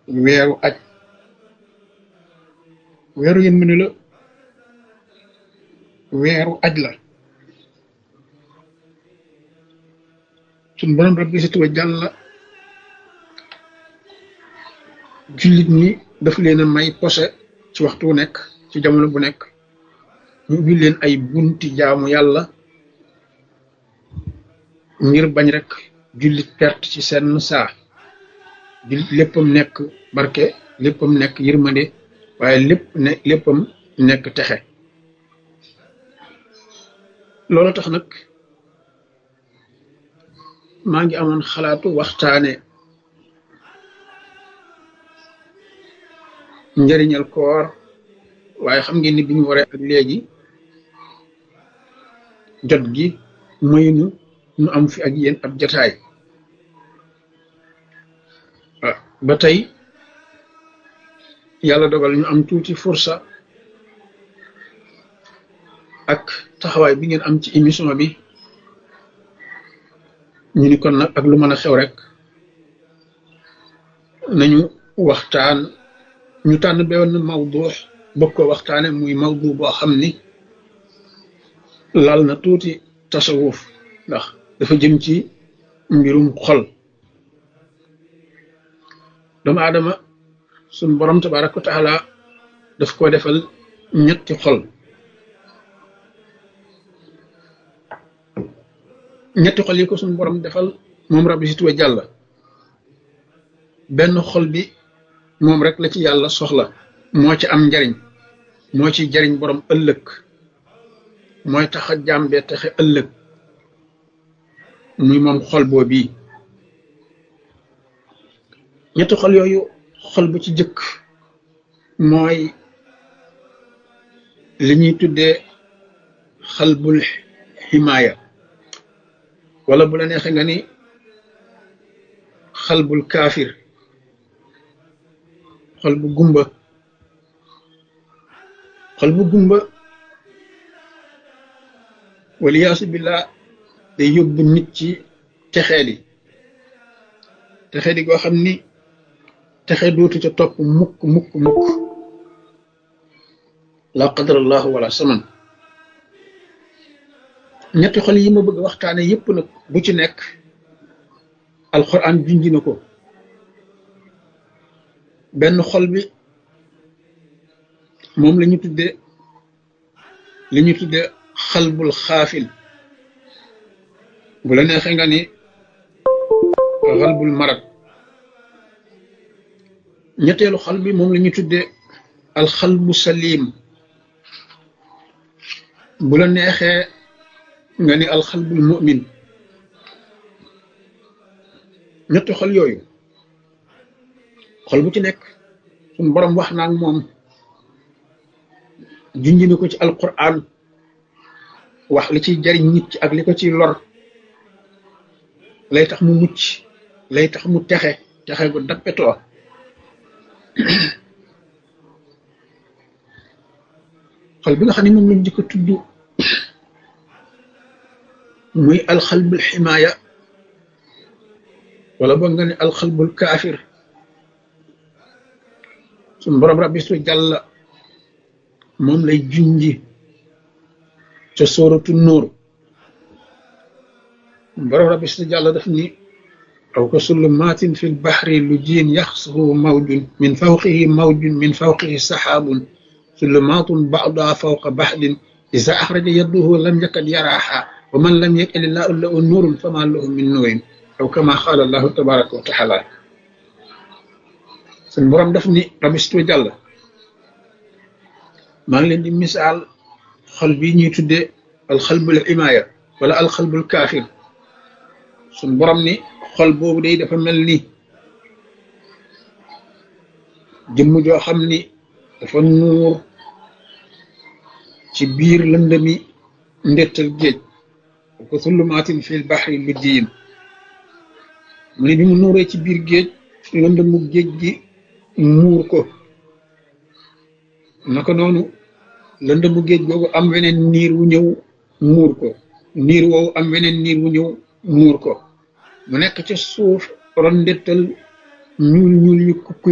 weeru aj weeru yërmande la weeru aj la suñ borom rabbi si tuba jàlla jullit ñi daf leen a may posé ci waxtu wu nekk ci jamono bu nekk ñu ubbi leen ay bunti jaamu yàlla ngir bañ rek jullit perte ci seen saa jullit léppam nekk barke léppam nekk yërmande waaye lépp ne léppam nekk texe loolu tax nag maa ngi amoon xalaatu waxtaane njëriñal koor waaye xam ngeen ni bi ñu waree ak léegi jot gi maynu nu am fi ak yéen ab jataay ba tey yàlla dogal ñu am tuuti fursa ak taxawaay bi ngeen am ci émission bi ñu ni kon nag ak lu mën a xew rek nañu waxtaan ñu tànn benn mawdu bëgg ko waxtaane muy mawdu boo xam ni lal na tuuti tasawuf ndax dafa jëm ci mbirum xol doomu aadama suñ borom tabaraka wa taala daf ko defal ñetti xol ñetti xol yi ko suñ borom defal moom rabbi si tuwa jàll benn xol bi moom rek la ci yàlla soxla moo ci am njariñ moo ci jariñ borom ëllëg mooy tax a jàmbee taxe ëllëg muy moom xol boo bii ñetti xol yooyu xol bu ci jëkk mooy li ñuy tuddee xalbul ximaaya wala bu la neexee nga ni xalbul kaafir xol bu gumba xol bu gumba waliyaasu billah day yóbbu nit ci texeedi texeedi goo xam ni texe dootu ca topp mukk mukk mukk la qadarallahu wala saman ñetti xol yi ma bëgg waxtaane yépp nag bu ci nekk alquran junji na ko benn xol bi moom la ñu tudde li ñu tudde xalbul xaafil bu la neexee nga ni xalbul marad ñetteelu xal bi moom la ñu tudde alxalbu salim bu la neexee nga ni alxalbul mu'min ñetti xol yooyu xol bu ci nekk suñ borom wax naa ak moom junji na ko ci alquran wax li ciy jariñ nit ci ak li ko ciy lor lay tax mu mucc lay tax mu texe texe gu dappetoo xol bi nga xam ne moom lañ jëkk a tudd muy alxalbul ximaaya wala boog nga ne alxalbul kaafir suñ borom rabbi su jàlla moom lay junji ca sóoratu nóor borom rabbi su jàlla daf ni aw ka sullumaatin fi lbaxri lu jiin yaxsuhu mawjun min fawqihi mawjun min fawqihi saxaabun sulumaatun ba'duha fawqa baxdin iza axraja yadduhu lam yakad yaraaha wa man lam yakil illaahu lahu nuurun fama lahu min nuurin aw kama qaala allahu tabaraka wa taala suñ borom daf ni rabistu jàll maa ngi leen di misaal xol bi ñuy tuddee alxalbul imaaya wala alxalbul kaafir suñ borom ni xol boobu day dafa mel ni jëmm joo xam ni dafa nuur ci biir lëndëmi ndettal géej ko sullumaatin fil baxri luddiyin mu ne bi mu nuuree ci biir géej lëndëmu géej gi muur ko naka noonu lëndëmu géej googu am weneen niir wu ñëw muur ko niir woowu am weneen niir wu ñëw muur ko mu nekk ca suuf ron ndettal ñuul ñuul ñu kukku